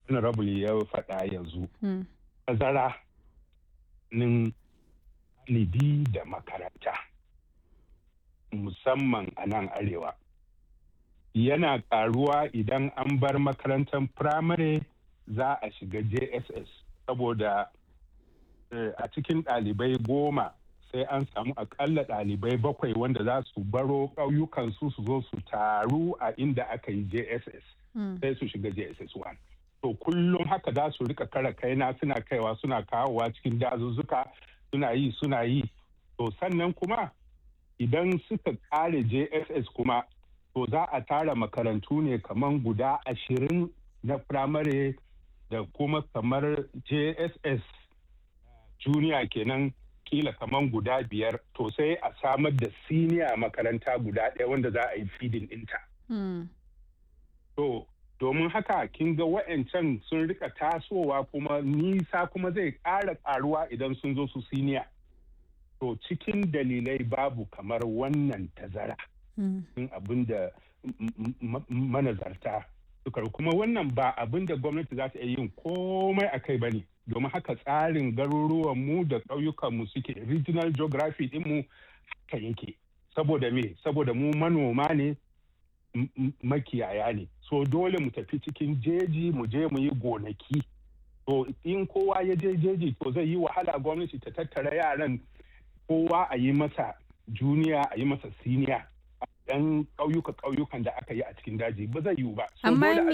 honorable ya faɗa yanzu Mm. tazara nin ɗalibi da makaranta musamman a nan arewa yana ƙaruwa idan an bar makarantar firamare za a shiga jss saboda eh, a cikin ɗalibai goma sai an samu akalla ɗalibai bakwai wanda za su baro ƙauyukansu su zo su taru a inda aka yi jss Mm. sai su shiga jss 1 to kullum haka za su rika kara kaina suna kaiwa suna kawowa cikin dazuzzuka suna yi suna yi to sannan kuma idan suka kare jss kuma to za a tara makarantu ne kamar guda ashirin na firamare da kuma kamar jss junior kenan kila kamar guda biyar to sai a samar da senior makaranta guda ɗaya wanda za a yi feeding ɗinta. Mm. To, domin haka kin ga wa'ancan sun rika tasowa kuma nisa kuma zai ƙara ƙaruwa idan sun zo su siniya. To, cikin dalilai babu kamar wannan tazara Mm. in abin da m- m- m- manazarta suka kuma wannan ba abin da gwamnati za ta iya yin komai a kai ba ne domin haka tsarin garuruwanmu da ƙauyukanmu suke regional geography ɗinmu haka yake saboda me saboda mu manoma ne m- m- makiyaya ne so dole mu tafi cikin jeji mu je mu yi gonaki to in kowa ya je jeji to zai yi wahala gwamnati ta tattara yaran kowa a yi masa juniya a yi masa siniya a ɗan ƙauyuka ƙauyukan da aka yi a cikin daji ba zai yiwu ba So Amma dole a